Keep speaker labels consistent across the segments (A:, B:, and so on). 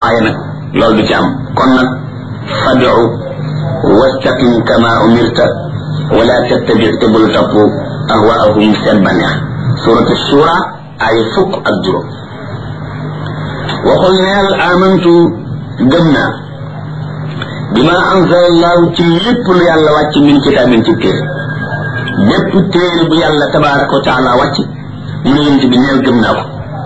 A: waaye nag loolu du ci am kon nag fadu wastaqim kama umirta wala tattabi te bul topp ahwaahum seen banneex suratu shura ay fukk ak juróom waxul neel amantu gëm naa bima anzala allahu ci lépp lu yàlla wàcc min kitaabin ci téere bépp téere bu yàlla tabaraka wa taala wàcc mu ne yent bi neel gëm naa ko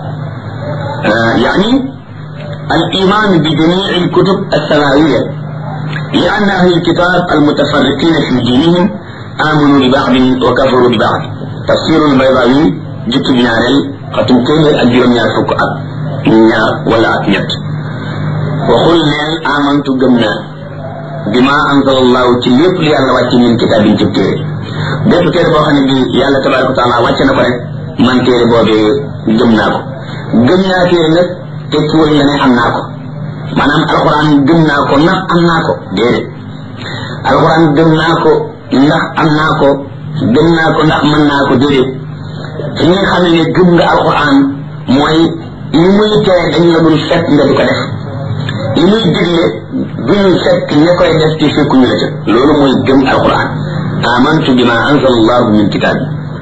A: يعني الإيمان بجميع الكتب السماوية لأن أهل الكتاب المتفرقين في دينهم آمنوا ببعض وكفروا ببعض تفسير البيضاوي جت بنارل ختم كيمير أجرم يا فوق أب نيا ولا أكنت وقل نيل آمنت جمنا بما أنزل الله تليب لي على واتي من كتاب تبتير bépp téere boo xam ne bi yàlla tabaraka wa taala wàcce na ko rek man téere boobee gëm naa ko gëm naa téere nag tekkiwul na ne am naa ko maanaam alxuraan gëm naa ko ndax am naa ko déedéet alxuraan gëm naa ko ndax am naa ko gëm naa ko ndax mën naa ko déedéet fi nga xam ne gëm nga alxuraan mooy li muy tere dañ la dul fekk nga di ko def li muy digle duñu fekk ña koy def ci fekkuñu la ca loolu mooy gëm alxuraan amantu bima anzala allahu min kitab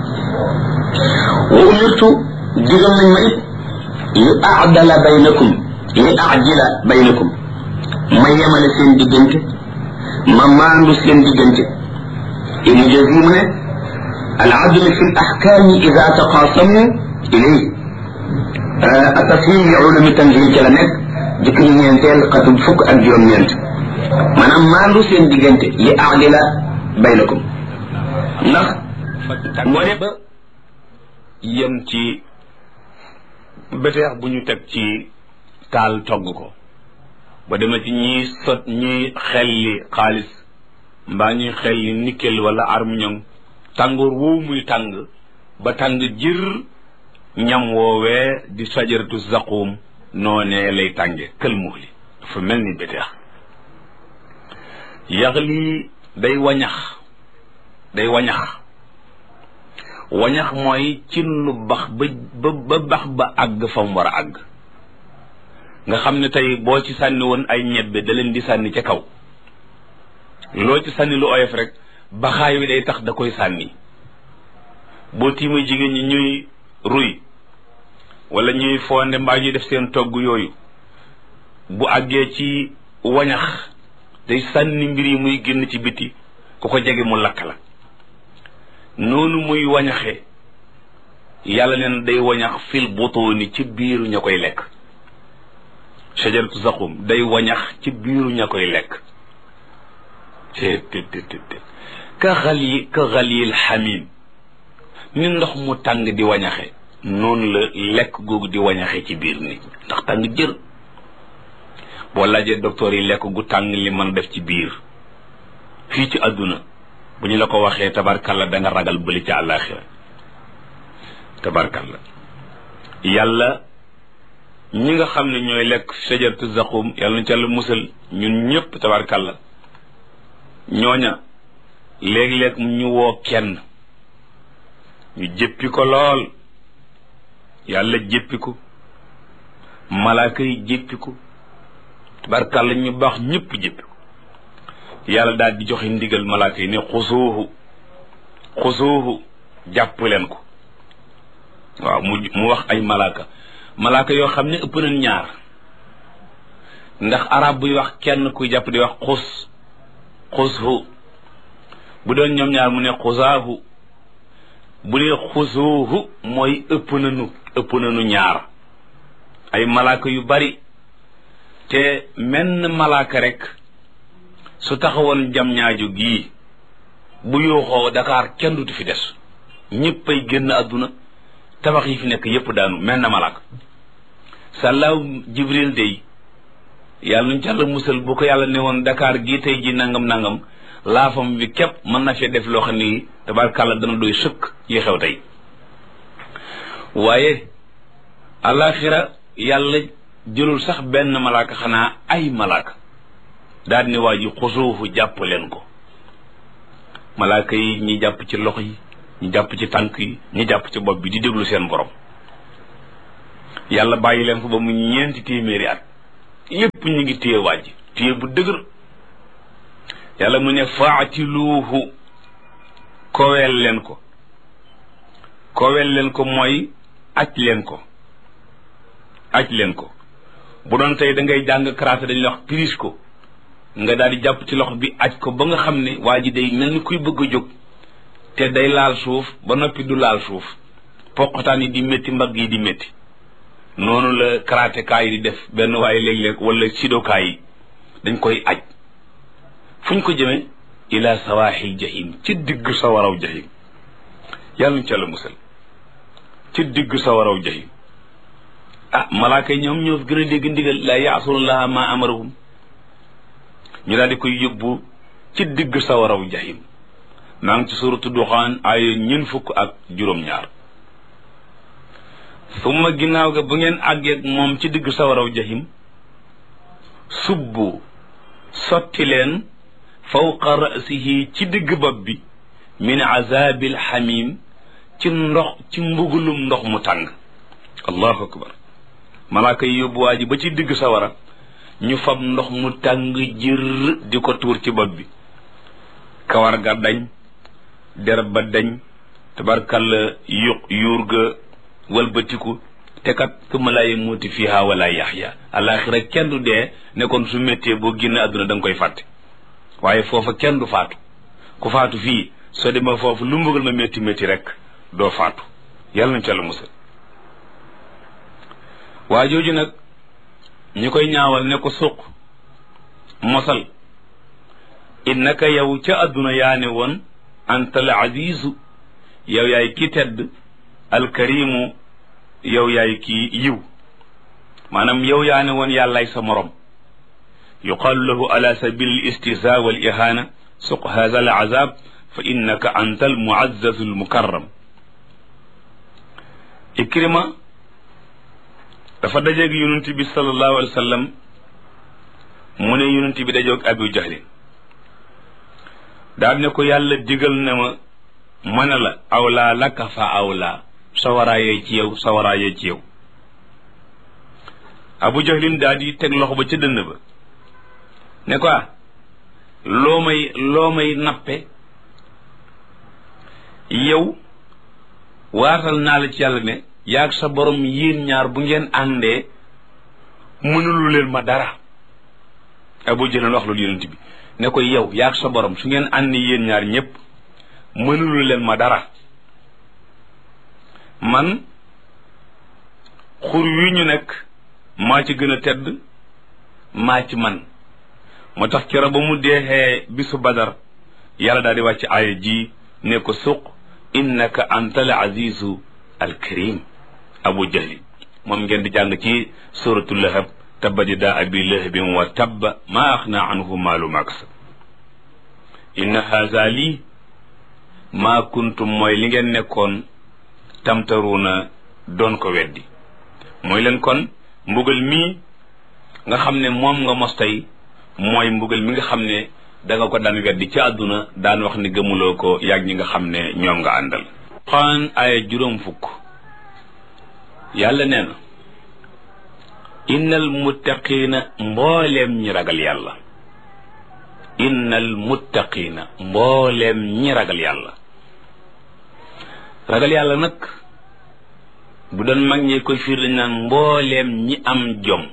A: wa umirtu digal nañ ma it li aadala baynakum li ajila baynakum ma yemale seen diggante ma maandu seen diggante ibnu jazim mu ne al adl fi al ahkam ida taqasamu ilay atafhim li ulumi tanzil ca la nekk jëkk ñu ñeenteel xatum fukk ak juróom ñeent maanaam maandu seen diggante li aadila baynakum ndax
B: moo ne ba yem ci beteex bu ñu teg ci taal togg ko ba demee ci ñiy sot ñiy xelli xaalis mbaa ñuy xelli nickel wala armiñong tàngoor woowu muy tàng ba tàng jër ñam woowee di sajaratu zaquum noonee lay tànge kël muxli dafa mel ni beteex yax lii day wañax day wañax wañax mooy cin lu bax ba ba bax ba àgg fa mu war a àgg nga xam ne tey boo ci sànni woon ay ñebbe da leen di sànni ca kaw loo ci sànni lu oyof rek baxaay wi day tax da koy sànni boo tiimee jigéen ñi ñuy ruy wala ñuy fonde mbaa ñuy def seen togg yooyu bu àggee ci wañax day sànni mbir yi muy génn ci biti ku ko jege mu lakk la noonu muy wañaxe yàlla neen day wañax fil butuuni ci biiru ña koy lekk shajaratu zaqum day wañax ci biiru ña koy lekk te te te te ka xali ka xalil xamim ni ndox mu tàng di wañaxe noonu la lekk googu di wañaxe ci biir nit ndax tàng jër boo laajee docteur yi lekk gu tàng li mën def ci biir fii ci àdduna bu ñu la ko waxee tabarkalla da nga ragal bëli ca àllaaxira tabarkalla yàlla ñi nga xam ne ñooy lekk shajaratu zaqum yàlla na ca la musal ñun ñëpp tabarkalla ñooña léeg-léeg ñu woo kenn ñu jëppi ko lool yàlla jëppi ko malaaka yi jëppi ko tabarkalla ñu baax ñëpp jëppi ko yàlla daal di joxe ndigal malaaka yi ne xusuuhu xusuuhu jàpp leen ko waaw mu mu wax ay malaaka malaaka yoo xam ne ëpp nañ ñaar ndax arab buy wax kenn kuy jàpp di wax xus xushu bu doon ñoom ñaar mu ne xusaahu bu dee xusuuhu mooy ëpp nañu ëpp nañu ñaar ay malaaka yu bari te menn malaaka rek su taxawoon jam ñaaju gii bu yuuxoo Dakar kenn dutu fi des ñëpp ay génn àdduna tabax yi fi nekk yépp daanu mel na malaaka sàllaaw jibril day yàlla nuñ ca la musal bu ko yàlla ne woon Dakar gii tey ji nangam nangam laafam bi képp mën na fee def loo xam ni tabarkàlla dana doy sëkk yi xew tey waaye alaxira yàlla jëlul sax benn malaaka xanaa ay malaaka daal ni waa ji xusuufu jàpp leen ko malaaka yi ñi jàpp ci loxo yi ñi jàpp ci tànk yi ñi jàpp ci bopp bi di déglu seen borom yàlla bàyyi leen ko ba mu ñeenti téeméeri at lépp ñu ngi téye waaj téye bu dëgër yàlla mu ne faatiluuhu koweel leen ko koweel leen ko mooy aj leen ko aj leen ko bu doon tey da ngay jàng karaté dañuy wax prise ko nga daal di jàpp ci loxo bi aj ko ba nga xam ne waa ji day mel ni kuy bëgg a jóg te day laal suuf ba noppi du laal suuf poqataan yi di métti mbagg yi di métti noonu la karatékaa yi di def benn waaye léeg-léeg wala sidokaa yi dañ koy aj fu ñu ko jëmee ila sawaaxil jahim ci digg sa waraw jahim yàlla ñu ca la musal ci digg sa waraw jahim ah malaaka yi ñoom ñoo fi gën a dégg ndigal la yaasunallaha ma amarahum ñu daal di koy yóbbu ci digg sa waraw jahim maa ngi ci suratu duxaan ay ñun fukk ak juróom-ñaar summa ginnaaw ga bu ngeen àggeeg moom ci digg sa waraw jahim subbu sotti leen fawqa rasihi ci digg bopp bi min azabil xamim ci ndox ci mbugulum ndox mu tàng allahu akbar malaaka yi yóbbu waa ji ba ci digg sawara ñu fab ndox mu tàng jër di ko tuur ci bopp bi kawar ga dañ der ba dañ tabarkalla yu yuur ga walbatiku te kat summa laa yamuuti fiha wala yaxya alaxira kenn du dee ne kon su méttee boo génn àdduna da nga koy fàtte waaye foofa kenn du faatu ku faatu fii soo demee foofu lu mbugal ma métti métti rek doo faatu yàlla nañ ca la musal waa jooju nag ñi koy ñaawal ne ko suq mosal innaka yow ca àdduna yaa ne woon anta al azizu yow yaay ki tedd alkarimu yow yaay ki yiw maanaam yow yaa ne woon yàllaay sa morom yuqaalu lahu ala sabili al istihza wal ihana suq hadha al azab fa innaka anta al muazzazu al mukarram ikrima dafa dajeeg yonent bi sallallahu alayhi wa sallam mu ne yonent bi dajoog abu jahlin daal ne ko yàlla digal na ma ma ne la awlaa laka fa awlaa sawaraayee ci yow sawaraayee ci yow abu jahlin daal di teg loxo ba ca dënn ba ne ko loo may loo may nappe yow waatal naa la ci yàlla ne yaag sa borom yéen ñaar bu ngeen àndee mënulu leen ma dara abu jahlin wax loolu yonent bi ne ko yow yaag sa borom su ngeen ànd yéen ñaar ñëpp mënulu leen ma dara man xur wi ñu nekk maa ci gën a tedd maa ci man moo tax kero ba mu deexee bisu badar yàlla daal di wàcc aaya ji ne ko suq innaka anta al azizu al karim abu jahli moom ngeen di jàng ci suratu lahab tabbat yadaa abi lahabin wa tabba maa axna anhu maalu maksab inna haza lii maa kuntum mooy li ngeen nekkoon tamtaruuna doon ko weddi mooy leen kon mbugal mii nga xam ne moom nga mos tey mooy mbugal mi nga xam ne da nga ko daan weddi ci àdduna daan wax ni gëmuloo ko yàgg ñi nga xam ne ñoom nga àndal xaan aaya juróom fukk yàlla nee na innal muttaqiina mbooleem ñi ragal yàlla innal muttaqiina mbooleem ñi ragal yàlla ragal yàlla nag bu doon mag ñee koy fiir dañ naan mbooleem ñi am jom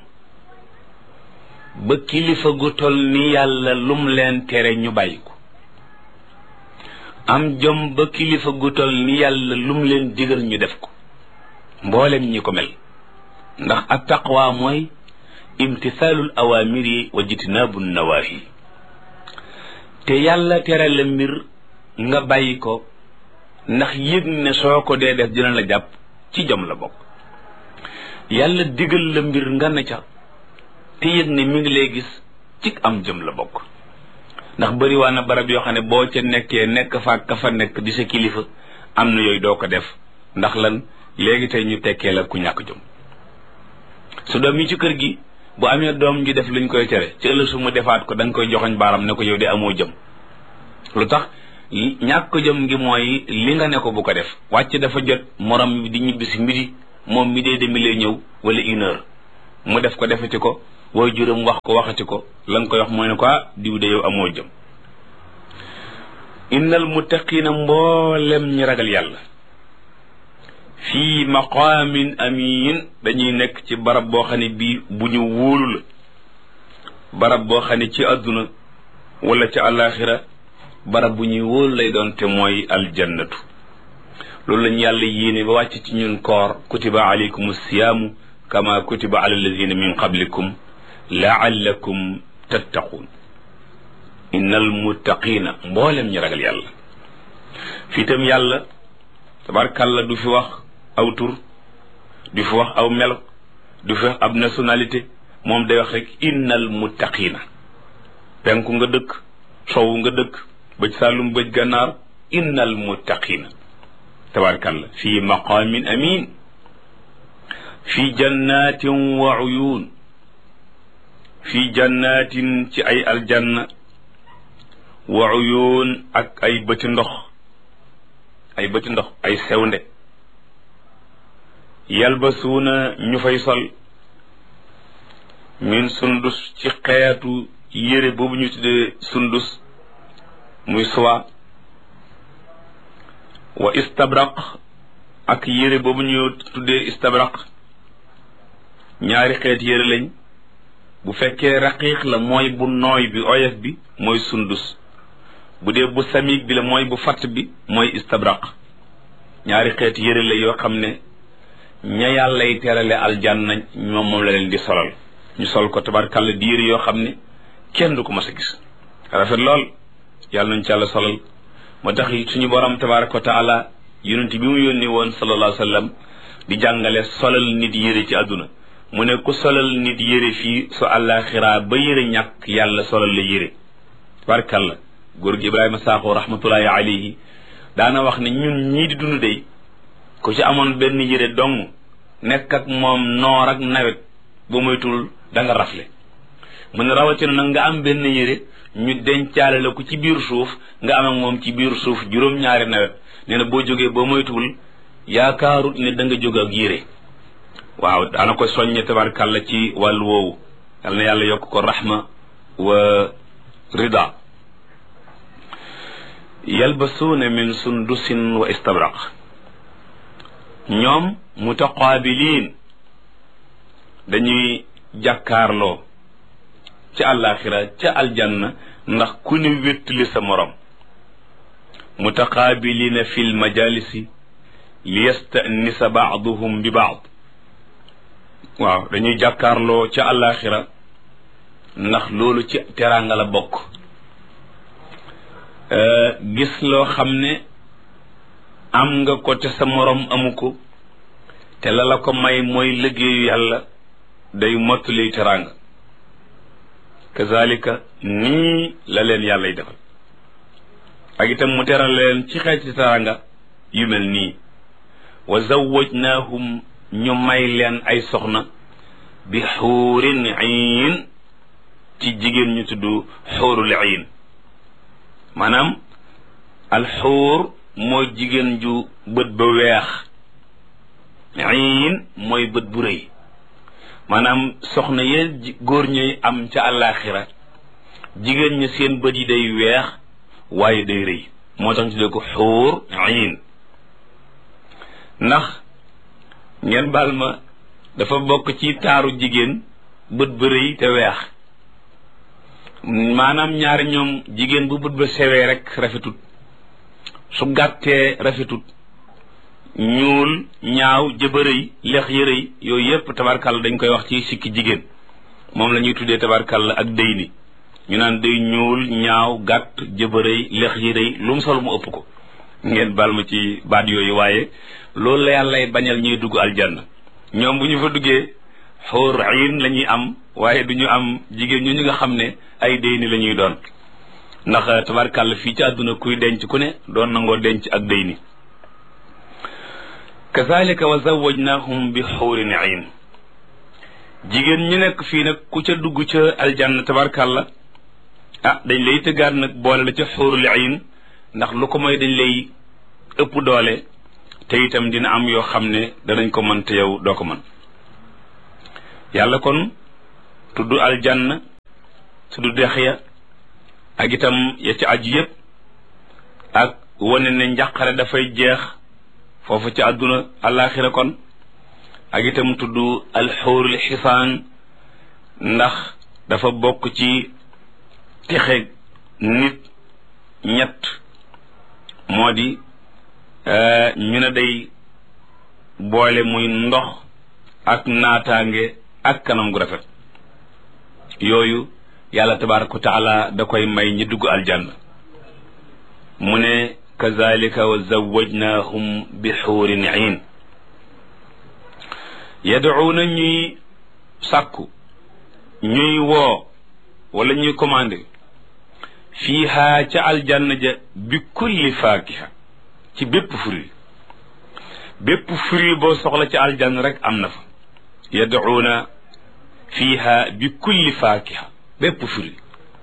B: ba kilifa gu tol ni yàlla lum leen tere ñu bàyyi ko am jom ba kilifa gu tol ni yàlla lum leen digal ñu def ko mbooleem ñi ko mel ndax at taqwa mooy imtisaalul awaamiri wa jitnaabu nawaahi te yàlla tere la mbir nga bàyyi ko ndax yëg ne soo ko dee def dina la jàpp ci jom la bokk yàlla digal la mbir nga ne ca te yëg ne mi ngi lay gis ci am jëm la bokk ndax bëri waa na barab yoo xam ne boo ca nekkee nekk fa ka fa nekk di sa kilifa am na yooyu doo ko def ndax lan léegi tey ñu tekkee la ku ñàkk jom su doom yi ci kër gi bu amee doom ji def luñ koy tere ci ëllëg su mu defaat ko da nga koy joxoñ baaram ne ko yow de amoo jëm lu tax ñàkk jëm ngi mooy li nga ne ko bu ko def wàcc dafa jot morom di ñibbi si midi moom mi dee demi lay ñëw wala une heure mu def ko defati ko way juram wax ko waxati ko la nga koy wax mooy ne ko ah diw de yow amoo jëm innal muttaqina mboolem ñi ragal yàlla fii maqaamin amin dañuy nekk ci barab boo xam ne bii bu ñu wóolu la barab boo xam ne ci àdduna wala ci àllaaxira barab bu ñuy wóolu lay doon te mooy aljannatu loolu lañ yàlla yéene ba wàcc ci ñun koor kutiba alaykum siyaamu kama kutiba ala alladina min qablikum laallakum tattaquun innal muttaqina mboolem ñi ragal yàlla fii tam yàlla tabarkàlla du fi wax aw tur du fi wax aw melo du fi wax ab nationalité moom day wax rek innal muttaqina penku nga dëkk sowu nga dëkk bëj sàllum bëj gànnaar innal muttaqina tabarkàlla fii maqaamin amin fii jannatin wa uyun fii jannatin ci ay aljanna wa uyun ak ay bëti ndox ay bëti ndox ay sewnde yalbasuuna ñu fay sol min sundus ci xeetu yére boobu ñu tuddee sundus muy soie wa istabraq ak yére boobu ñu tuddee istabraq ñaari xeet yére lañ bu fekkee raqiiq la mooy bu nooy bi oyof bi mooy sundus bu dee bu samiig bi la mooy bu fatt bi mooy istabraq ñaari xeet yére la yoo xam ne ña yàllay terale aljanna ñoom moom la leen di solal ñu sol ko tabarkàlla di yére yoo xam ne kenn du ko mas a gis rafet lool yàlla nañ ci yàlla solal moo tax suñu borom tabaraka wa taala yonent bi mu yónni woon sallallahu alayhi wa sallam di jàngale solal nit yére ci àdduna mu ne ku solal nit yére fii su àllaaxiraa ba yére ñàkk yàlla solal la yére tabarkàlla góor gi ibrahima saaxo rahmatullahi alayhi daana wax ne ñun ñii di dund dey ku ci amoon benn yére dong nekk ak moom noor ak nawet ba moytul da nga rafle mu ne rawatina nag nga am benn yére ñu dencaale la ko ci biir suuf nga am ak moom ci biir suuf juróom-ñaari nawet nee na boo jógee ba moytuwul yaakaarut ne da nga jóg ak yére waaw daana ko soññe tabarkàlla ci wàllu woowu yal na yàlla yokk ko rahma wa rida yalbasuuna min sundusin wa istabraq ñoom mutaqaabiliin dañuy jàkkaarloo ca àllaaxira ca aljanna ndax ku ne wéttali sa morom mutaqaabiliina fi lmajalisi li yastanisa baaduhum bi baad waaw dañuy jàkkaarloo ca àllaaxira ndax loolu ci teraanga la bokk gis loo xam ne am nga ko te sa morom amu ko te la la ko may mooy liggéeyu yàlla day mottali teraanga kazalika nii la leen yàllay defal ak itam mu teral leen ci xeeti teraanga yu mel nii wa zawwajnaahum ñu may leen ay soxna bi xuurin iin ci jigéen ñu tudd xuurul iin maanaam alxuur mooy jigéen ju bët ba weex iin mooy bët bu rëy maanaam soxna yee góor ñuy am ca àllaaxira jigéen ñi seen bët yi day weex waaye day rëy moo tax ñu tuddee ko xuur iin ndax ngeen baal ma dafa bokk ci taaru jigéen bët ba rëy te weex maanaam ñaari ñoom jigéen bu bët ba sewee rek rafetut su gàttee rafetut ñuul ñaaw jëbërëy lex yërëy yooyu yépp tabarkàlla dañ koy wax ci sikki jigéen moom la ñuy tuddee tabarkàlla ak dëy ni ñu naan day ñuul ñaaw gàtt jëbërëy lex yërëy lu mu sol mu ëpp ko ngeen baal ma ci baat yooyu waaye loolu la yàllay bañal ñuy dugg aljanna ñoom bu ñu fa duggee xóor ayin la ñuy am waaye du ñu am jigéen ñu ñu nga xam ne ay déy ni la ñuy doon ndax tabarkàlla fii ci àdduna kuy denc ku ne doon nangoo denc ak déy ni kazalika wa zawajnahum bi xuurin ayin jigéen ñi nekk fii nag ku ca dugg ca aljanna tabarkàlla ah dañ lay tëggaat nag boole la ca xuurul ayin ndax lu ko mooy dañ lay ëpp doole te itam dina am yoo xam ne danañ ko mën te yow doo ko mën yàlla kon tudd aljanna tudd dex ya ak itam ya ci aju yépp ak wane ne njàqare dafay jeex foofu ci àdduna àllaaxira kon ak itam tudd alxuurul xisaan ndax dafa bokk ci texe nit ñett moo di ñu ne day boole muy ndox ak naataange ak kanam gu rafet yooyu yàlla tabaraka wa taala da koy may ñi dugg aljanna mu ne kazalika wa zawajnahum bi xuurin iin yad'uuna ñuy sàkku ñuy woo wala ñuy commandé fiiha ca aljanna ja bi kulli faakiha ci bépp fruit bépp fruit boo soxla ci aljanna rek am na fa yad'uuna fiiha bi kulli faakiha bépp fruit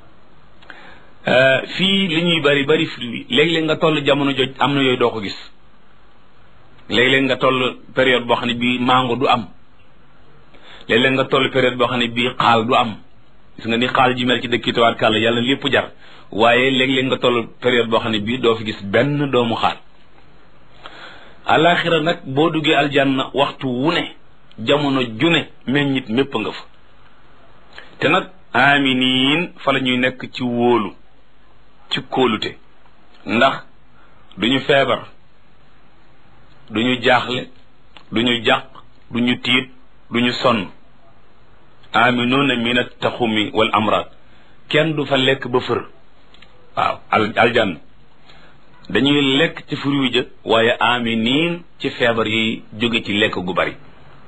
B: fii li ñuy bari bari fruit léeg-léeg nga toll jamono joj am na yooyu doo ko gis léeg-léeg nga toll période boo xam ne bii mango du am léeg-léeg nga toll période boo xam ne bii xaal du am gis nga ni xaal ji mel ci dëkk tawaat kàlla yàlla lépp jar waaye léeg-léeg nga toll période boo xam ne bii doo fi gis benn doomu xaal alaxira nag boo duggee aljanna waxtu wu ne jamono june meññit mépp nga fa te nag aminiin fa la ñuy nekk ci wóolu ci kóolute ndax duñu feebar duñu jaaxle duñu jàq duñu tiit duñu sonn aminuuna min attaxumi wal amraad kenn du fa lekk ba fër waaw al aljanna dañuy lekk ci fruit ja waaye aminiin ci feebar yi jóge ci lekk gu bari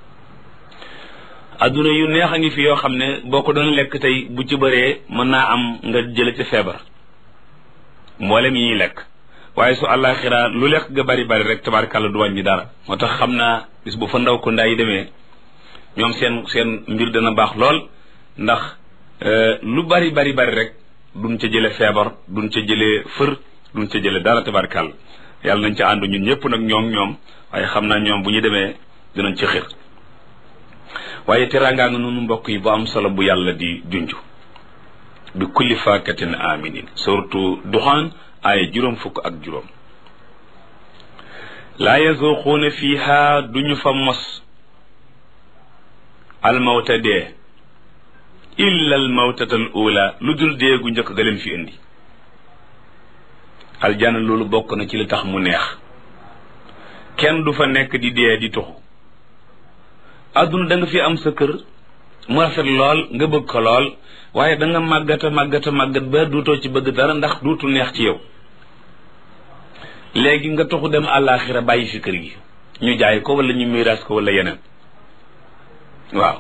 B: adduna yu neex a ngi fi yoo xam ne boo ko doon lekk tey bu ci bëree mën naa am nga jële ci feebar mboolem yi ñuy lekk waaye su àllaaxira lu lekk ga bari bari rek tabaarkàlla du wàññi dara moo tax xam naa bis bu fa ndaw ko ndaa yi demee ñoom seen seen mbir dana baax lool ndax lu bari bari bari rek duñ ca jële feebar duñ ca jële fër duñ ca jële dara tabaarkàlla yàlla nañ ca ànd ñun ñëpp nag ñoom ñoom waaye xam naa ñoom bu ñu demee dinañ ci xir waaye teraangaa nga noonu mbokk yi bu am solo bu yàlla di junj bi kulli faakatin aminin surtout duxaan ay juróom fukk ak juróom laa yazuquuna fiha duñu fa mos almawta dee illa almawtata al ula lu dul dee gu njëkk ga leen fi indi aljana loolu bokk na ci li tax mu neex kenn du fa nekk di dee di tuxu adduna da nga fi am sa kër mu rafet lool nga bëgg ko lool waaye da nga màggata màggata màggat ba duutoo ci bëgg dara ndax duutu neex ci yow léegi nga toxu dem àllaaxira bàyyi fi kër gi ñu jaay ko wala ñu miiraas ko wala yeneen waaw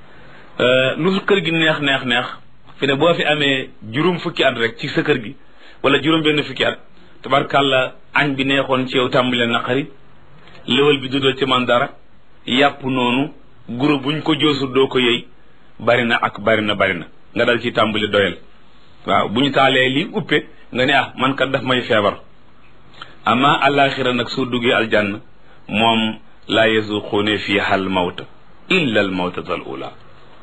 B: lu kër gi neex neex neex fi ne boo fi amee juróom fukki at rek ci sa kër gi wala juróom benn fukki at tabarkàlla añ bi neexoon ci yow tàmbale naqari léwal bi dudal ci man dara yàpp noonu guro buñ ko joosul doo ko yëy bari na ak bari na bari na nga dal ci tàmbali doyal waaw bu ñu taalee lii uppe nga ne ah man kat daf may feebar ama alaxira nag soo duggee aljanna moom laa yazuquune fiha al mawta illa al mawtata al ula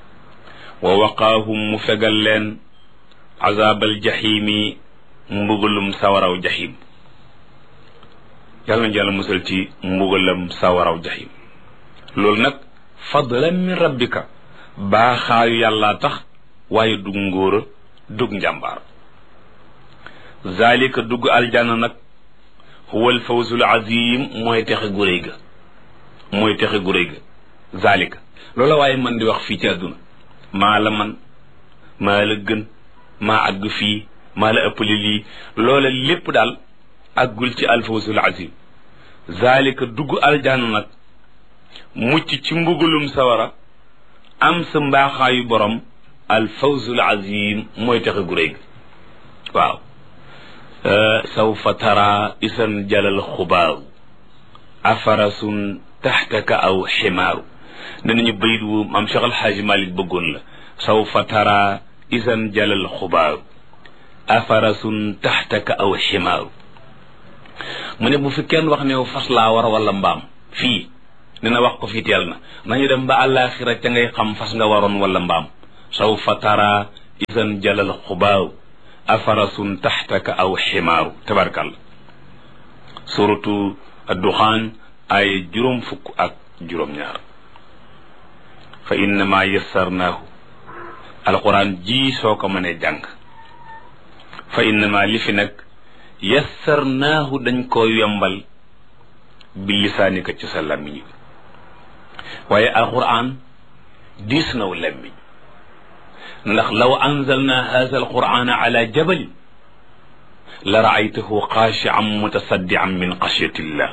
B: wa waqaahum mu fegal leen azabal jahimi mbugalum sawaraw jahim yàlla nañ yàlla musal ci mbugalam sawaraw jahim loolu nag fadlan min rabbika baaxaayu yàllaa tax waaye dug ngóora dug njàmbaar zalika dugg aljanna nag huwa alfawzul azim mooy texe gu réy ga mooy texe gu réy ga zalika loola waaye man di wax fii ci àdduna maa la man maa la gën maa àgg fii maa la ëppale lii loola lépp daal àggul ci alfawzul azim zalika dugg aljanna nag mucc ci mbugalum sawara am sa mbaaxaayu borom al fawzul azim mooy texe gu réy waaw sawfa tara isan jalal xubaaru afarasun taxtaka aw ximaaru ne nañu bayit wu maam Cheikh Alxaaji Malik bëggoon la sawfa tara isan jalal xubaaru afarasun taxtaka aw ximaaru mu ne bu fi kenn wax ne fas laa war wala mbaam fii dina wax ko fi teel na nañu dem ba àllaaxira ca ngay xam fas nga waroon wala mbaam sawfa tara isan jalal xubaaw afarasun taxtaka aw ximaaru tabarkalla suratu adduxaan ay juróom fukk ak juróom-ñaar fa innama yassarnaahu alquran ji soo ko mënee jàng fa innama li fi nag yassarnaahu dañ koo yombal bi lisaanika ci sa làmmiñ wi waaye alquran diis naw làmmiñ ndax law anzalna haza alqurana ala jabalin la raaytahu xaashian mutasaddian min xashyatillah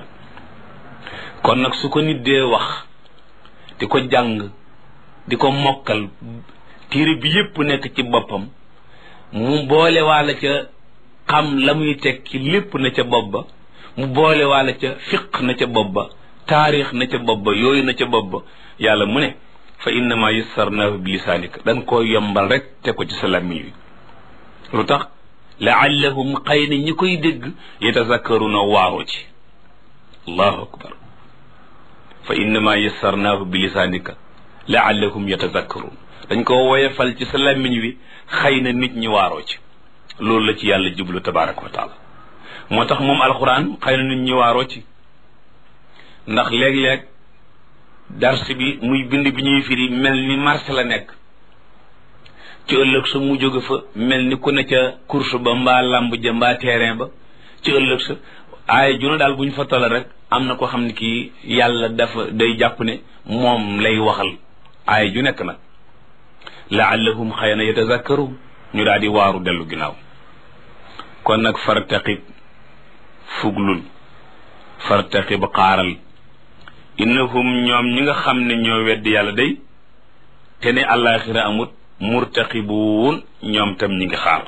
B: kon nag su ko nit dee wax di ko jàng di ko mokkal téere bi yépp nekk ci boppam mu boole waala ca xam la muy tekki lépp na ca bopp ba mu boole waala ca fiq na ca bopp ba taarix na ca bopp ba yooyu na ca bopp ba yàlla mu ne fa innama yassarnaahu bi lisaanika dañ koo yombal rek te ko ci sa làmmiñ wi lu tax laallahum xëy na ñi koy dégg yatazakkaruna waaroo ci allahu akbar fa innama yassarnaahu bi lisaanika laallahum yatazakkarun dañ ko woyefal ci sa làmmiñ wi xëy na nit ñi waaroo ci loolu la ci yàlla jublu tabaraka wa taala moo tax moom alxuraan xëy na nit ñi waaroo ci ndax léeg-léeg dars bi muy bind bi ñuy firi mel ni marché la nekk ci ëllëg sa mu jóge fa mel ni ku ne ca course ba mbaa lamb ja mbaa terrain ba ci ëllëg sa aaya juna daal bu ñu fa toll rek am na ko xam ne kii yàlla dafa day jàpp ne moom lay waxal aaya ju nekk nag laallahum xëy na yatazakkaru ñu daal di waaru dellu ginnaaw kon nag fartaqib fuglul fartaqib xaaral innahum ñoom ñi nga xam ne ñoo weddi yàlla day te ne àllaaxira amut murtaqibuun ñoom tam ñi ngi xaar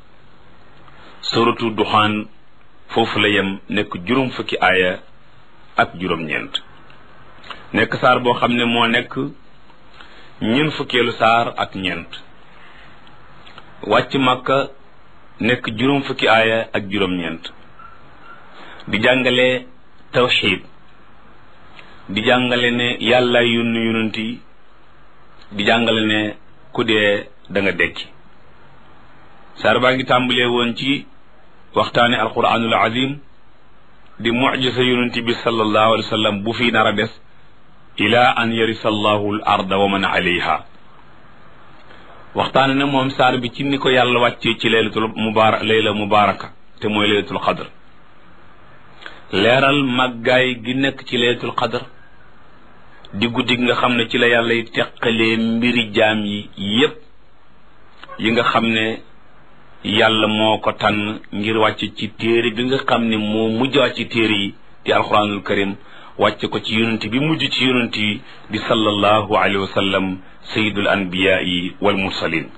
B: suratu duxaan foofu la yem nekk juróom fukki aaya ak juróom-ñeent nekk saar boo xam ne moo nekk ñeent fukkeelu saar ak ñeent wàcc màkka nekk juróom fukki aaya ak juróom-ñeent di jàngale tawxiid di jàngale ne yàlla yónni yonent yi di jàngale ne ku dee da nga dekki saar baa ngi tàmbalee woon ci waxtaane alquranul azim di mujisa yonent bi sallallahu alayhi wa sallam bu fi nar a des ila an yarisa allahu al arda wa man alayha waxtaane na moom saar bi ci ni ko yàlla wàccee ci laylatul mubarak layla mubaraka te mooy laylatul qadr leeral màggaay gi nekk ci laylatul qadr di guddi gi nga xam ne ci la yàlla yi teqalee mbiri jaam yi yépp yi nga xam ne yàlla moo ko tànn ngir wàcc ci téere bi nga xam ne moo mujj wàcc ci téere yi di alquranul karim wàcc ko ci yonent bi mujj ci yonent yi di sallallahu alayhi wa sallam sayidul anbiyaai wal mursalin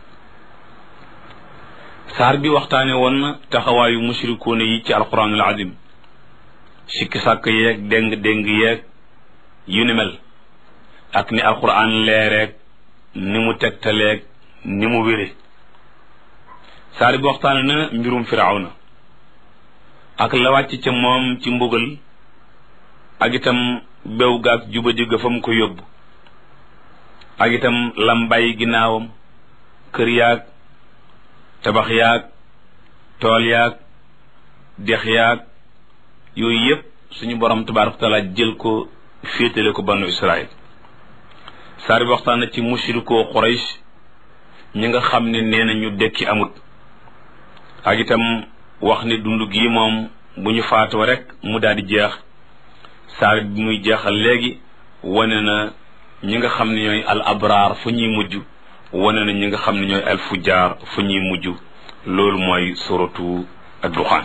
B: saar bi waxtaane woon na taxawaayu mushrikuuna yi ci alquranul azim sikki sàkk yeeg déng déng yeeg yu ni mel ak ni alquran leereeg ni mu tegtaleeg ni mu wére saar bi waxtaane na mbirum firawna ak la wàcc ca moom ci mbugal ak itam bew gaag jubadi ga fa mu ko yóbbu ak itam lambay ginnaawam kër yaag tabax yaag tool yaag dex yaag yooyu yépp suñu borom tabaraka taala jël ko féetale ko banu israil saar bi waxtaan na ci mushrikoo quraish ñi nga xam ne nee na ñu dekki amut ak itam wax ne dund gii moom bu ñu faatoo rek mu daal di jeex saar bi muy jeexal léegi wane na ñi nga xam ne ñooy al abraar fu ñuy mujj wane na ñi nga xam ne ñooy al fujjaar fu ñuy mujj loolu mooy suratu ad-duxaan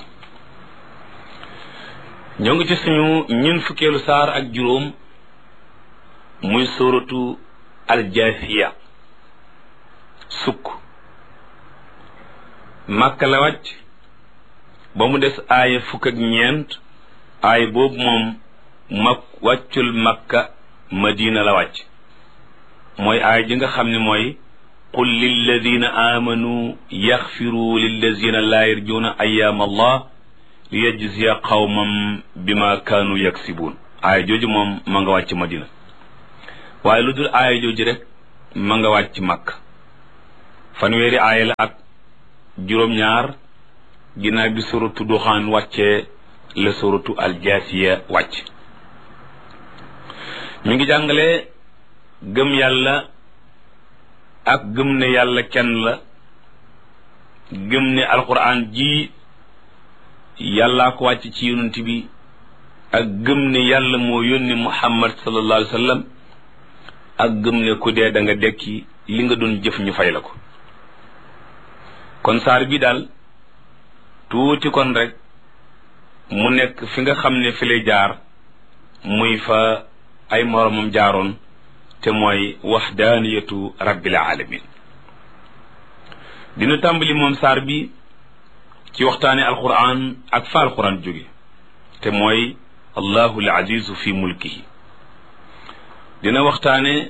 B: ñoo ngi ci suñu ñun fukkeelu saar ak juróom muy suratu al-jaasiya sukk màkka la wàcc ba mu des aaya fukk ak ñeent aaya boobu moom mak wàccul makka madina la wàcc mooy aaya ji nga xam ne mooy qul lilladina amanu yaxfiru lilladina laa yarjuuna ayaam allah liyajziya qawmam bima kaanu yaksibuun aaya jooju moom ma nga wàcc madina waaye lu dul aaya jooju rek ma nga wàcc makka fanweeri aaya la ak juróom-ñaar ginnaaw bi suratu duxaan wàccee la suratu aljaasiya wàcc mi ngi jàngale gëm yàlla ak gëm ne yàlla kenn la gëm ne alquran ji yàllaa ko wàcc ci yonent bi ak gëm ne yàlla moo yónni muhammad sallallahu alayhi wa sallam ak gëm ne ku dee da nga dekki li nga doon jëf ñu fay la ko kon saar bi daal tuuti kon rek mu nekk fi nga xam ne fi lay jaar muy fa ay moromam jaaroon te mooy waxdaaniyatu rabbil alamin dina tàmbali moom saar bi ci waxtaane alquran ak fa alquran jóge te mooy allahu al azizu fi mulkihi dina waxtaane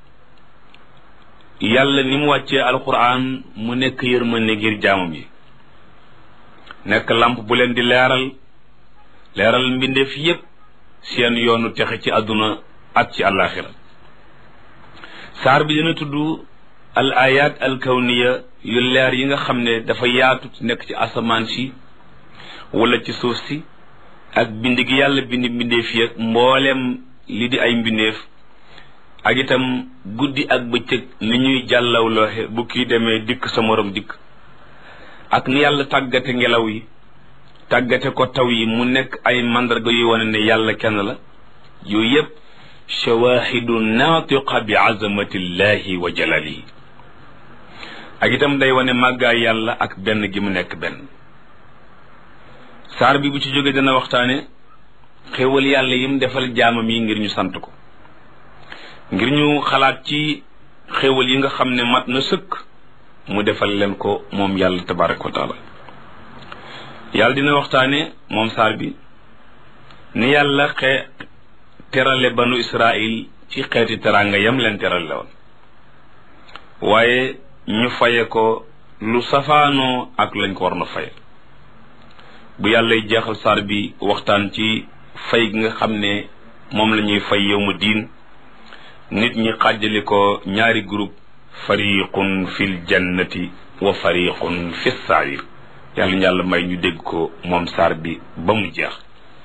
B: yàlla ni mu wàccee alquran mu nekk yërmande ngir jaamam yi nekk lamp bu leen di leeral leeral mbindeef yépp seen yoonu texe ci àdduna ak ci àllaaxira saar bi dina tudd al ayat al kawniya yu leer yi nga xam ne dafa yaatu nekk ci asamaan si wala ci suuf si ak bind gi yàlla bind mbindeef yi ak mbooleem li di ay mbindeef ak itam guddi ak bëccëg ni ñuy jàllawlooxe bu kii demee dikk sa morom dikk ak ni yàlla tàggate ngelaw yi tàggate ko taw yi mu nekk ay mandarga yuy wane ne yàlla kenn la yooyu yépp shawahidu naatiqa bi azamatillahi wa jalalihi ak itam day wane màggaay yàlla ak benn gi mu nekk benn saar bi bu ci jógee dana waxtaane xéwal yàlla yim defal jaamam yi ngir ñu sant ko ngir ñu xalaat ci xéwal yi nga xam ne mat na sëkk mu defal leen ko moom yàlla tabaraka wa taala yàlla dina waxtaane moom saar bi ni yàlla xe terale banu israil ci xeeti teraanga yam leen terale woon waaye ñu faye ko lu safaanoo ak lañ ko war na faye bu yàlla jeexal saar bi waxtaan ci fay gi nga xam ne moom la ñuy fay yowma diin nit ñi xàjjali ko ñaari groupe fariqun fil jannati wa fariqun fi sair yàlla ñu yàlla may ñu dégg ko moom saar bi ba mu jeex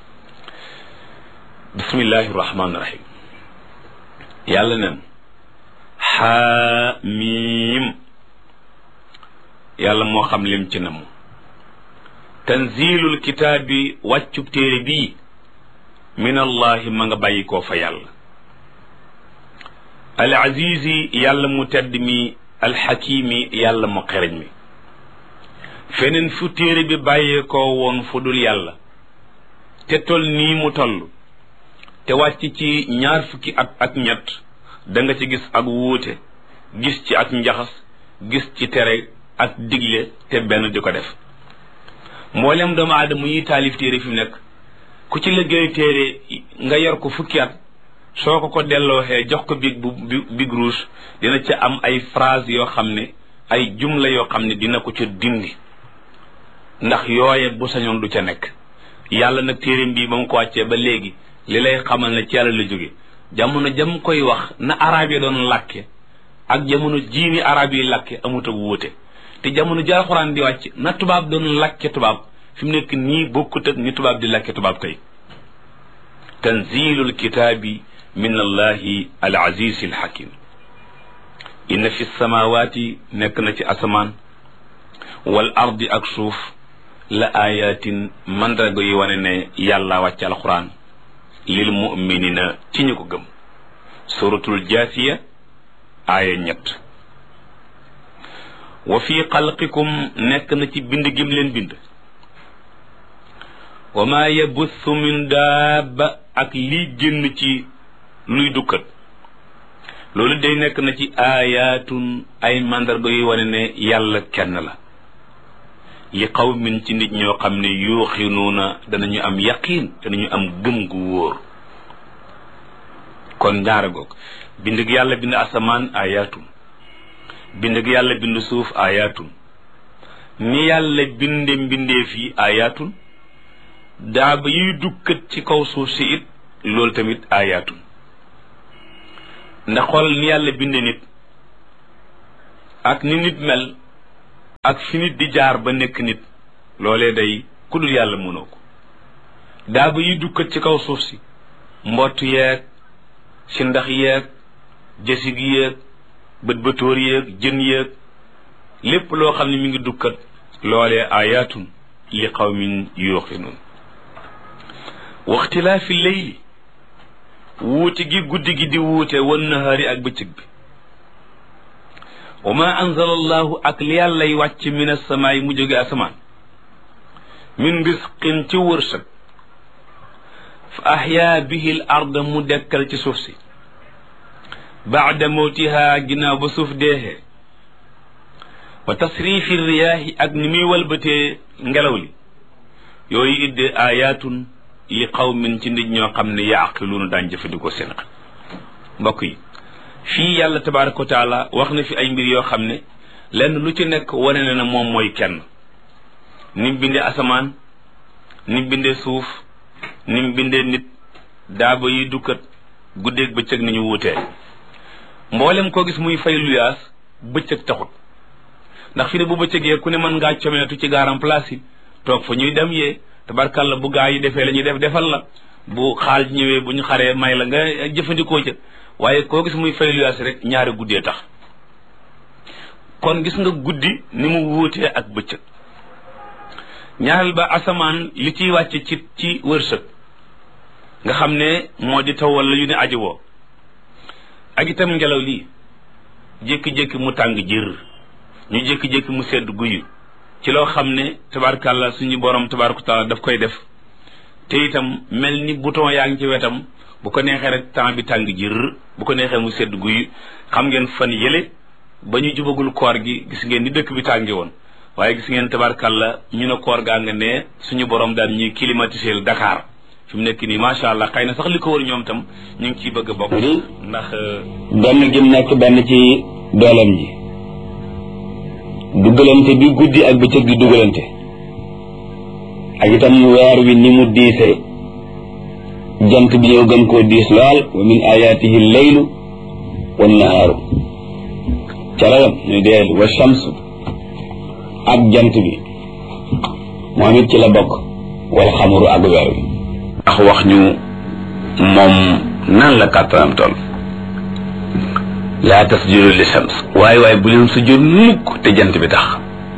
B: bismillahi rahmaani rahim yàlla nen xaamiim yàlla moo xam lim ci namu tanzilul kitaabi wàccub téere bii min allahi ma nga bàyyi koo fa yàlla al azizi yàlla mu tedd mi alxakimi yàlla mu xereñ mi feneen fu téere bi bàyyee koo woon fu dul yàlla te tol nii mu toll te wàcc ci ñaar fukki at ak ñett da nga ci gis ak wuute gis ci ak njaxas gis ci tere ak digle te benn di ko def mboolem doomu aadama yi taalif téere fi mu nekk ku ci liggéey téere nga yor ko fukki at soo ko ko dellooxee jox ko big bu big rouge dina ca am ay phrase yoo xam ne ay jumla yoo xam ne dina ko ca dindi ndax yooye bu sañoon du ca nekk yàlla nag téereem bii ba mu ko wàccee ba léegi li lay xamal ne ci yàlla la jóge jamono jam koy wax na arab yi doon làkke ak jamono jiini arab yi làkke amut ak wuute te jamono ji alxuraan di wàcc na tubaab doon làkke tubaab fi mu nekk nii bokkut ak ni tubaab di làkke tubaab kay tanzilul kitaabi min allahi al aziz al hakim inna fi samawati nekk na ci asamaan wal ardi ak suuf la ayatin mandarga yi wane ne yàlla wàcc alquran lil muminina ci ñu ko gëm suratul jaasiya aaya ñett wa fi xalqikum nekk na ci bind gim leen bind wa ma yabuthu min daaba ak lii génn ci luy dukkat loolu day nekk na ci aayaatun ay mandarga yuy wane ne yàlla kenn la li qawmin ci nit ñoo xam ne yuuxinuuna danañu am yaqiin danañu am gëm gu wóor kon ñaara goog bind gi yàlla bind asamaan aayaatun bind gi yàlla bind suuf aayaatun ni yàlla binde mbindeef yi aayaatun daaba yuy dukkat ci kaw suuf si it loolu tamit aayaatun ndax xoolal ni yàlla binde nit ak ni nit mel ak fi nit di jaar ba nekk nit loolee day ku dul yàlla mënoo ko daaba yi dukkat ci kaw suuf si mbott yeeg si ndax yeeg jësig yeeg bët bëtóor yeeg jën yeeg lépp loo xam ne mi ngi dukkat loolee ayatun li qawmin yuuqinun waxtilaafi leyli wuute gi guddi gi di wuute wan nahaari ak bëccëg bi wa ma anzala allahu ak li yàllay wàcc min asamaay mu jóge asamaan min risqin ci wërsëg fa ahyaa bihi l arda mu dekkal ci suuf si baada mawtiha ginnaaw ba suuf deexee wa tasrifi riyaahi ak ni muy walbatee ngelaw li yooyu idde ayatun li qawmin ci nit ñoo xam ne yaaqiluuna daan jëfandikoo seen xel mbokk yi fii yàlla tabaraka wa taala wax na fi ay mbir yoo xam ne lenn lu ci nekk wane na ne moom mooy kenn ni mu bindee asamaan ni mu bindee suuf ni mu bindee nit daaba yi dukkat guddeeg bëccëg ni ñu wuutee mboolem koo gis muy fay luyaas bëccëg taxut ndax fi ne bu bëccëgee ku ne mën ngaa comeetu ci gaaram place yi toog fa ñuy dem yee tabarkalla bu gaa yi defee la ñuy def defal la bu xaal ñëwee bu ñu xaree may la nga jëfandikoo ca waaye koo gis muy fay luyaas rek ñaari guddee tax kon gis nga guddi ni mu wuutee ak bëccëg ñaareel ba asamaan li ciy wàcce ci ci wërsëg nga xam ne moo di taw wala yu ne aji woo ak itam ngelaw lii jékki-jékki mu tàng jër ñu jékki-jékki mu sedd guyu ci loo xam ne tabarkàlla suñu borom tabaraka taala daf koy def te itam mel ni bouton yaa ngi ci wetam bu ko neexee rek temps bi tàng jër bu ko neexee mu sedd guyu xam ngeen fan yële ba ñu jubagul koor gi gis ngeen ni dëkk bi tàngi woon waaye gis ngeen tabarkàlla ñu ne koor gaa nga ne suñu borom daal ñuy climatiser Dakar fi mu nekk nii macha allah xëy na sax li ko wër ñoom tam ñu ngi ciy bëgg a bokk. ndax.
C: benn gi mu nekk benn ci dooleem ji. dugalante bi guddi ak bëccëg di dugalante. ak itam weer wi ni mu diisee. jant bi ñëw gën koo diis lool wa min ayaatihi leylu wa nahaaru. calayam ñu dee wa shamsu ak jant bi moom it ci la bokk wal xamuru ak weer wi.
B: ndax wax ñu moom nan la kàttanam toll laa tasjudu li shams waaye waaye bu leen sujjóot mukk te jant bi tax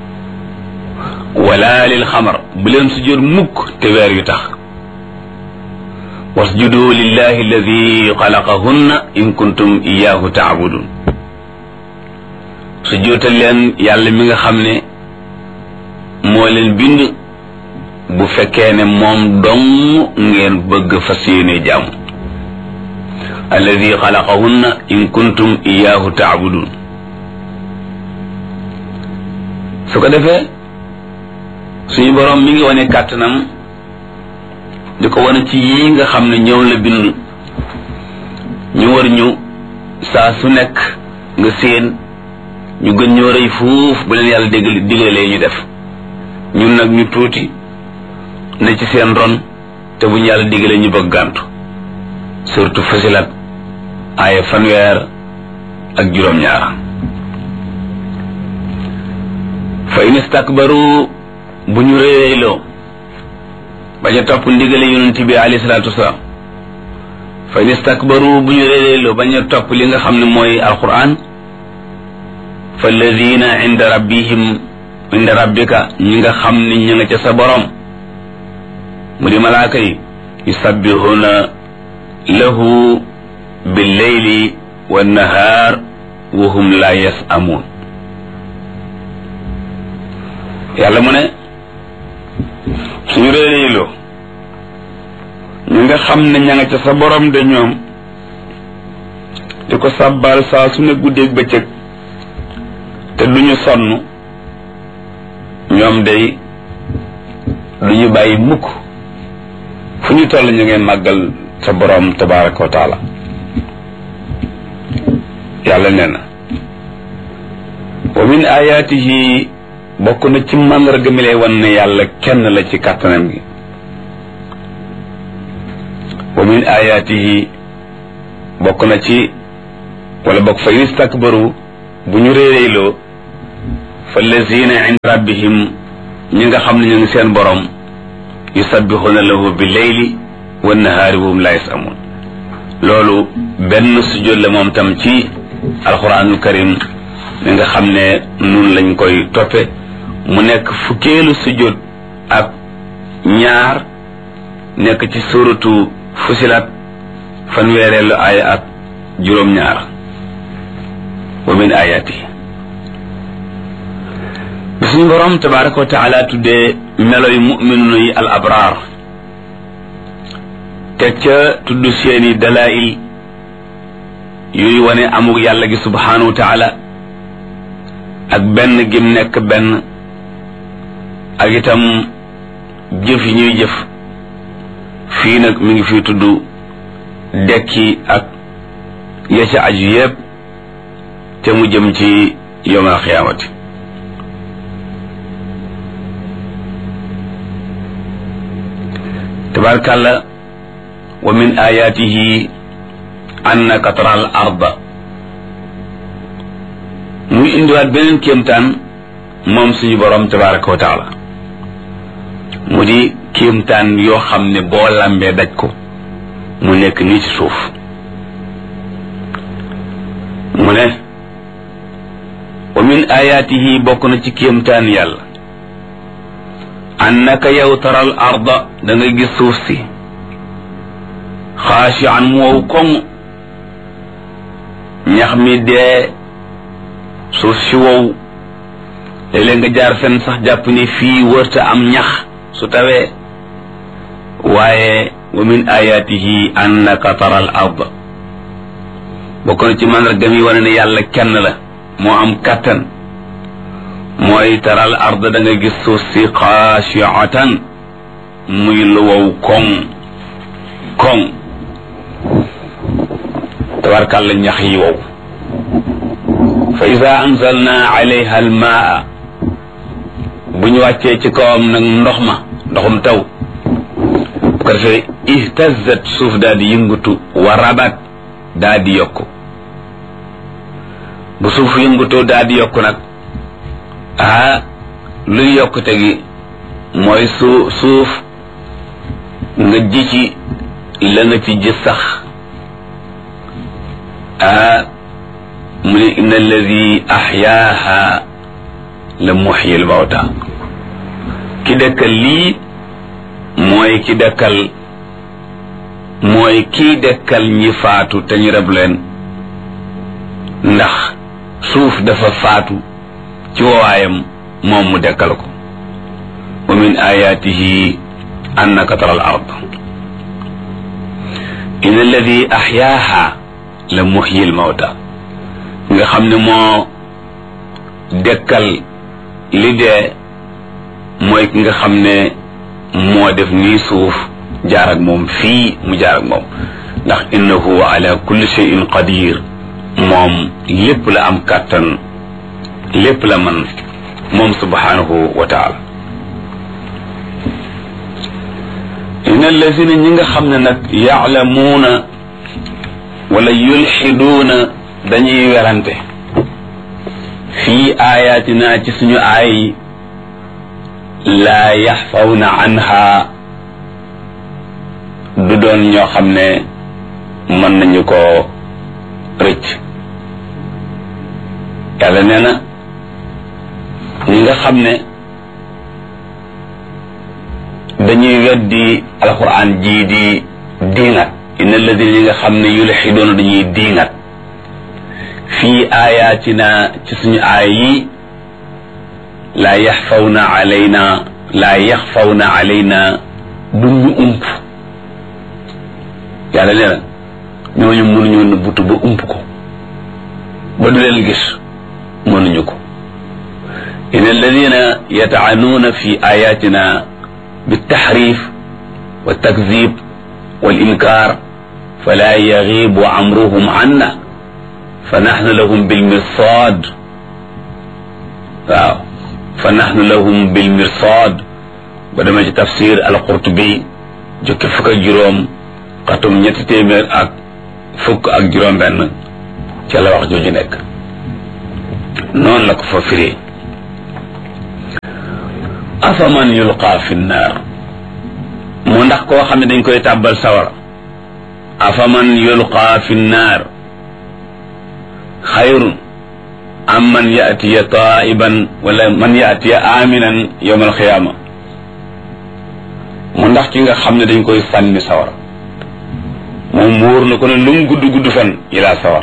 B: wala lil xamar bu leen sujjóot mukk te weer yu tax wasjudu lillahi alladi xalaqahunna in kuntum iyahu taabudun sujjóotal leen yàlla mi nga xam ne moo leen bind bu fekkee ne moom dong ngeen bëgg fas yéene jaamu alladi xalaqahunna in kuntum iyaahu taabudun su ko defee suñu boroom mi ngi wane kàttanam di ko wane ci yii nga xam ne ñoom la bind ñu war ñu saa su nekk nga séen ñu gën ñoo rëy fuuf bu leen yàlla dégg digalee ñu def ñun nag ñu tuuti ne ci seen ron te bu ñu yàlla digalee ñu bëgg gàntu surtout fasilat aaya fanweer ak juróom-ñaar fa in istakbaru bu ñu réeréyloo bañ a topp ndigale yonent bi alayhi salaatu wasalaam fa in istakbaru bu ñu réeréyloo bañ a topp li nga xam ne mooy alquran fa alladina inda rabbihim inda rabbika ñi nga xam ne ñi nga ca sa borom mu di malaaka yi yusabbihuna lahu billeyli wannahaar wa hum la yasamuun yàlla mu ne suñu réeréyloo ñu nga xam ne ña nga ca sa borom de ñoom di ko sàbbaal saa su ne guddeeg bëccëg te duñu sonn ñoom day duñu bàyyi mukk fu ñu toll ñu ngeen màggal sa borom tabaraka wa taala yàlla nee na wa min ayaatihi bokk na ci màndarga mi lay wan ne yàlla kenn la ci kàttanam gi wa min ayaatihi bokk na ci wala bokk fa in istakbaru bu ñu réeréyloo
C: fa lazina inda rabbihim ñi nga xam ne ñu ngi seen borom yusabbixuuna lahu bi leyli wa nahaari wa hum la yasamun loolu benn sujjóot la moom tam ci alquranul karim mi nga xam ne nun lañ koy toppe mu nekk fukkeelu sujjóot ak ñaar nekk ci suratu fusilat fanweereelu aaya ak juróom-ñaar wa min ayatihi bi suñu borom tabaraka wa taala tuddee meloy muminuna yi al abraar teg ca tudd seeni dalail yuy wane amuk yàlla gi subhanahu wa taala ak benn gim nekk benn ak itam jëf yi ñuy jëf fii nag mi ngi fi tudd dekki ak ya ca aju yépp te mu jëm ci yowmal xiyaamati tabarkàlla wa min ayatihi annaka tara al arda muy indiwaat beneen kéemtaan moom suñu borom tabaraka wa taala mu di kéemtaan yoo xam ne boo lambee daj ko mu nekk nii ci suuf mu ne wa min ayatihi bokk na ci kéemtaan yàlla annaka yow taral arda da nga gis suuf si xaashi an mu wow koŋ ñax mi dee suuf si wow léeg-léeg nga jaar fenn sax jàpp ni fii wërta am ñax su tawee waaye wa min ayatihi annaka taral arda bokk na ci màndargam yi wane ne yàlla kenn la moo am kàttan mooy taral arda da nga gis suuf si xaashiatan muy lu wow koŋ koŋ tabarkàlla ñax yi wow fa ida anzalna alayha almaa bu ñu wàccee ci kawam nag ndox ma ndoxum taw bu ko defee ihtazat suuf daal di yëngatu wa rabat daal di yokku bu suuf yëngatoo daal di yokku nag ah luy yokkute gi mooy su suuf nga ji ci la nga ci ji sax ah mu ne inna alladi axyaaha la muxyi l mawta ki dëkkal lii mooy ki dëkkal mooy kii dëkkal ñi faatu te ñu reb leen ndax suuf dafa faatu ci wawaayam moom mu dekkal ko wa min ayatihi annaka tara al ard in alladi axyaaha la muxyi l mawta nga xam ne moo dekkal li dee mooy ki nga xam ne moo def nii suuf jaar ak moom fii mu jaar ak moom ndax innahu ala kulli shay'in qadir moom lépp la am kàttan lépp la man moom subhanahu wa taala in allazina ñi nga xam ne nag yaalamuuna wala yulxiduuna dañuy werante fii ayatina ci suñu aay laa yaxfawna anha du doon ñoo xam ne mën nañu ko rëcc yàlla nee na ñi nga xam ne dañuy weddi alquran jii di diingat inna alladina ñi nga xam ne yulxidoona dañuy diingat fii ayatina ci suñu aay yi laa yaxfawna alayna laa yaxfawna alayna duñ ñu ump yàlla nee na ñooñu mënuñu nëbbutu ba ump ko ba du leen gis mënuñu ko in alladina yataanuuna fi ayatina بالتحريف والتكذيب والإنكار فلا يغيب أمرهم عنا فنحن لهم بالمرصاد waaw فنحن لهم بالمرصاد بدما ci tafsir al-Qurtubi jukki fukk ak juróom xatum ñetti téeméer ak fukk ak juróom benn ca la wax jooju nekk noonu la ko fa firee afaman yulqaa fi nnaar mu ndax koo xam ne dañ koy tàbbal sawara afaman yulqaa fi nnaar xayrun am man yaatiya taiban wala man yaatiya aminan yowma alxiyaama mu ndax ki nga xam ne dañ koy sànni sawara moom wóor na ko ne lu mu gudd gudd fan ilaa sawara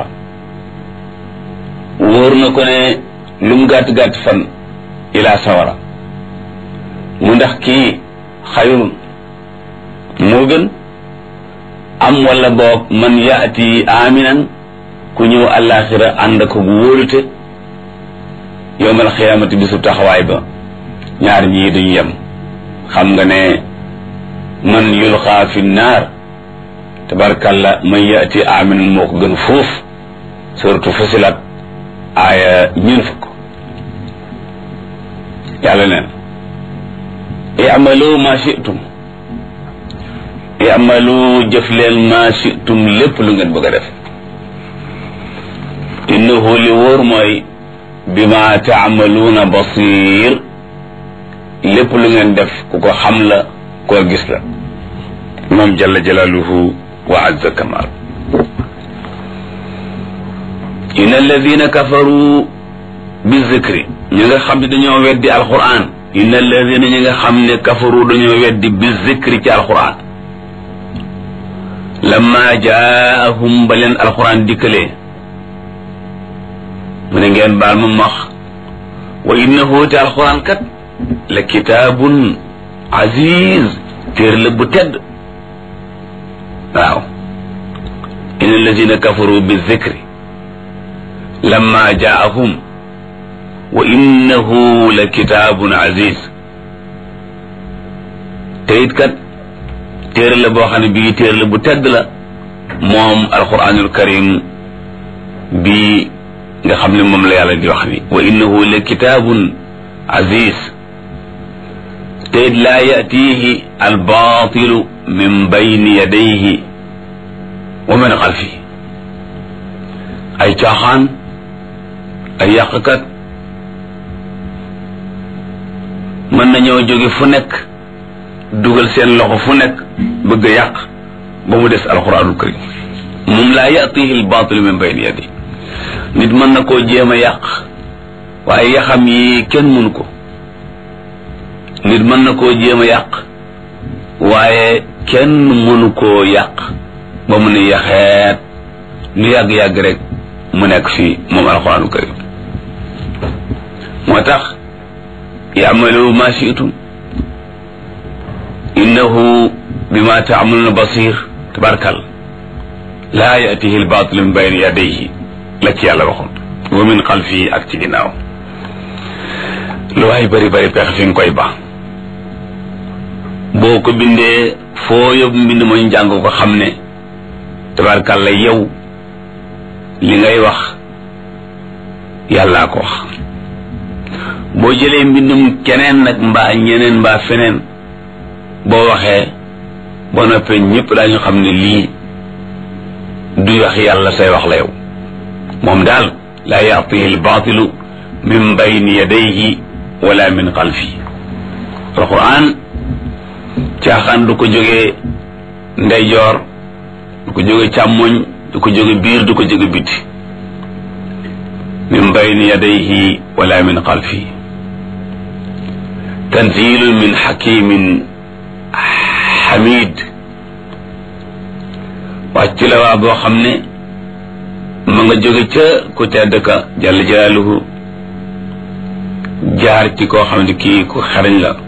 C: wóor na ko ne lu mu gàtt gàtt fan ilaa sawara mu ndax kii xayrun moo gën am wala boog man yaati aminan ku ñëw àllaaxira ànd ko bu wóolute yowmal xiyaamati bisu taxawaay ba ñaar ñii duñ yem xam nga ne man yulxaa fi naar tabarkalla man yaati aminan moo ko gën fuuf surtout fusilat aaya ñeen fukk yàlla neen i'malu ma shi'tum i'malu jëf leen ma shi'tum lépp lu ngeen bëgg a def innahu li wóor mooy bima taamaluuna basir lépp lu ngeen def ku ko xam la koo gis la moom jalla jalaaluhu wa azza kamal in alladina kafaru bi zikri ñi nga xam ne dañoo weddi alquran in alladina ñi nga xam ne kafaru dañoo weddi bi zikri ci alquran lamma jaahum ba leen alquran dikkalee mu ne ngeen baal ma max wa innahu te alquran kat la kitaabun aziz téer la bu tedd waaw in alladina kafaru bi zikri lamma jaahum wa innahu la kitaabun aziz te it kat téere la boo xam ne bii téere la bu tedd la moom alquranul karim bii nga xam ne moom la yàlla di wax ni wa innahu la kitaabun aziz te it laa yatihi albaatilu min bayni yadayhi wa min xalfihi ay caaxaan ay yàqkat mën nañoo jóge fu nekk dugal seen loxo fu nekk bëgg a yàq ba mu des alquranul karim moom laa yatihi albaatilu min bayni yadayhi nit mën na koo jéem a yàq waaye yaxam yi kenn mënu ko nit mën na koo jéem a yàq waaye kenn mënu koo yàq ba mu ne yaxeet lu yàgg-yàgg rek mu nekk fii moom alxuraanu karim moo tax yamalu ma shi'tum innahu bima ta'maluna basir tabarkal laa yatihi albatil min bayni yadayhi la ci yàlla waxoon wa min xalfihi ak ci ginnaaw lu waay bari bari pexe fi nga koy ba boo ko bindee foo yóbbu mbind ma ñu jàng ko xam ne tabarkàlla yow li ngay wax yàllaa ko wax boo jëlee mbindum keneen nag mbaa ñeneen mbaa feneen boo waxee boo noppee ñëpp daañu xam ne lii du wax yàlla say wax la yow moom daal laa yatihi albaatilu min bayni yadayhi wala min xalfi alquran caaxaan du ko jógee ndeyjoor du ko jóge càmmoñ du ko jóge biir du ko jóge biti min bayni yadayhi wala min xalfi tanzilun min xakimin xamid wàcc la waa boo xam ne ma nga jóge ca ku tedd ka jalla jalaaluhu jaar ci koo xam ne kii ku xarañ la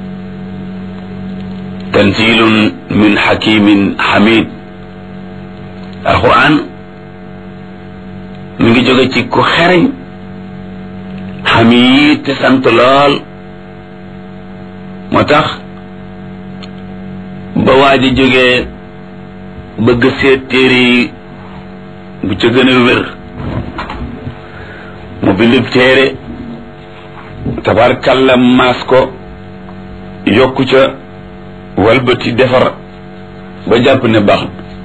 C: tanzilun min xakimin xamid alquran mi ngi jóge ci ku xereñ xamid te sant lool moo tax ba waa ji jógee bëgg seet téere yi bu ca gën a wér mu bindub téere tabarkalla maas ko yokku ca walbati defar ba jàpp ne baax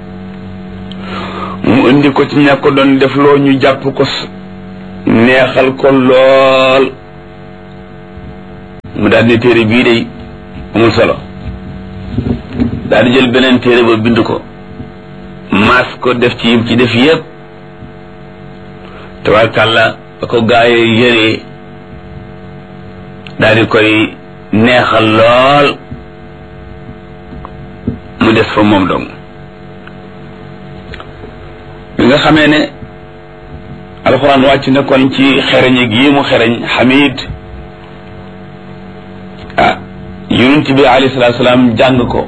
C: mu indi ko ci ña ko doon def loo ñu jàpp ko neexal ko lool mu daal di téere bii day amul solo daal di jël beneen téere ba bind ko maas ko def ci yim ci def yépp tabarkàlla ba ko gaayee yëree daal di koy neexal lool mu des fa moom dong bi nga xamee ne alxuraan wàcc na kon ci xereñ gi mu xereñ xamid ah yonent bi alayhi salaatu salaam jàng ko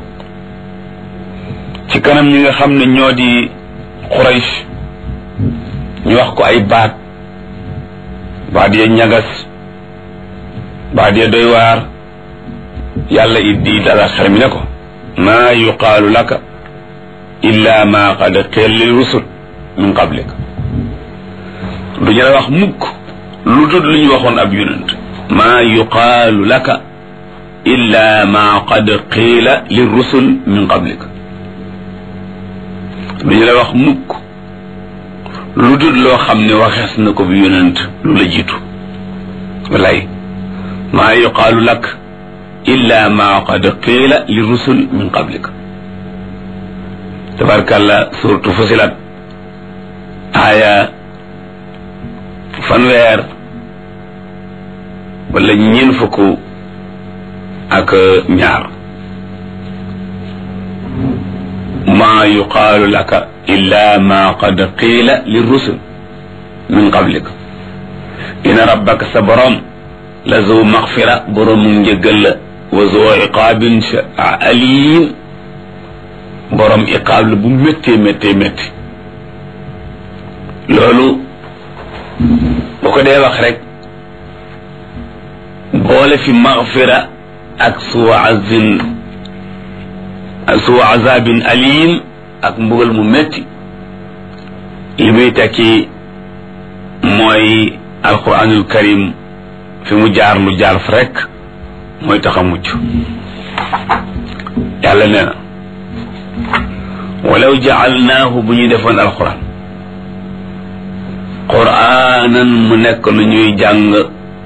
C: ci kanam ñi nga xam ne ñoo di Quraysh ñu wax ko ay baat baat ya ñagas baat ya doy waar yàlla it di dala xel mi ne ko maa yuqaalu laka illa ma qad qila lil rusul min qablik du ñu la wax mukk lu dul lu ñu waxoon ab yonent maa yuqaalu laka illa ma qad qiila lil rusul min qablik du ñu la wax mukk lu dul loo xam ne waxees na ko bi yonent lu la jiitu walay maa yuqaalu lak illa ma qad qiila li rusul min qablik tabarkàlla suratu fusilat aaya fanweer wala ñeen fukk ak ñaar maa yuqaalu laka illa ma qad qiila li rusul min qablik ina rabbaka sa borom la zu maxfira boroomu njëggal la wa zu iqaabin alim borom iqaab la bu méttee méttee métti loolu bu ko dee wax rek boole fi maxfira ak suu azin suu azabin alim ak mbugal mu métti li muy tekki mooy alquranul karim fi mu jaar lu jaar fa rek mooy tax a mucc yàlla nee na walaw jaalnaahu bu ñu defoon alquran quraanan mu nekk lu ñuy jàng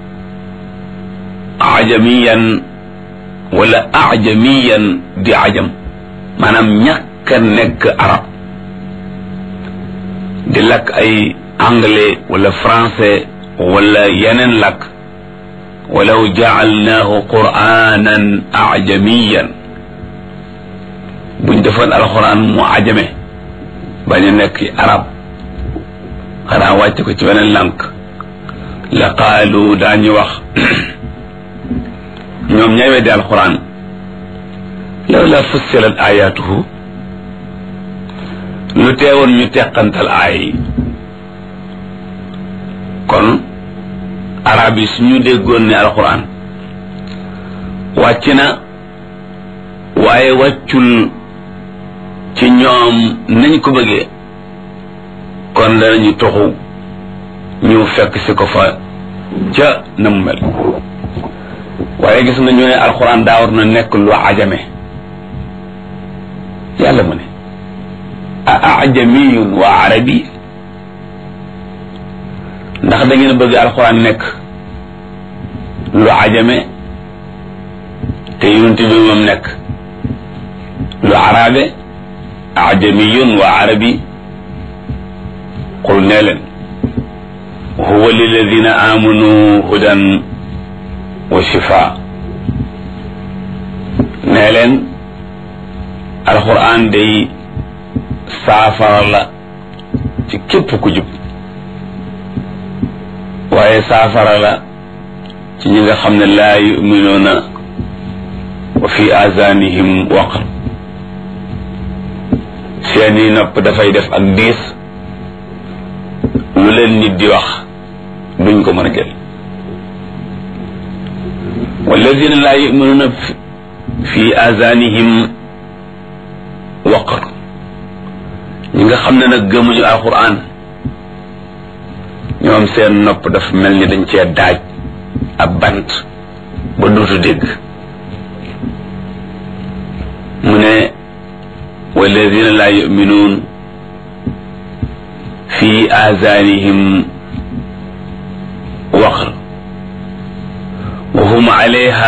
C: ajamiyan wala ajamiyan di ajam maanaam ñàkk a nekk arab di lakk ay anglais wala français wala yeneen lakk walaw jaalnaahu quraanan ajamiyan buñ defoon alxuraan mu ajame bañ a nekk arab xanaa wàcc ko ci beneen lànk la qaalu daañu wax ñoom ñay weddi alxuraan law la fussilat ayatuhu lu teewoon ñu teqantal aay yi kon arab yi suñu déggoon ne alxuraan wàcc na waaye wàccul ci ñoom nañ ko bëggee kon danañu toxu ñu fekk si ko fa ca na mu mel waaye gis nga ñu ne alxuraan daa war na nekk lu ajame yàlla mu ne a ajamiyun wa arabi ndax da ngeen bëgg alxuraan nekk lu ajame te yonent bi moom nekk lu arabe ajamiyun wa arabi qul nee leen huwa liladina amanu hudan wa shifa nee leen alquran day saafara la ci képp ku jub waaye saafara la ci ñi nga xam ne laa yuminuuna wa fi azanihim waqr seeni nopp dafay def ak diis lu leen nit di wax duñ ko mën a jël walladina laa yuminuuna fi azanihim waqr ñi nga xam ne nag gëmuñu alquran ñoom seen nopp dafa mel ni dañ cee daaj ab bant ba duutu dégg mu ne walladina laa yuminuun fi azanihim waqr wa hum alayha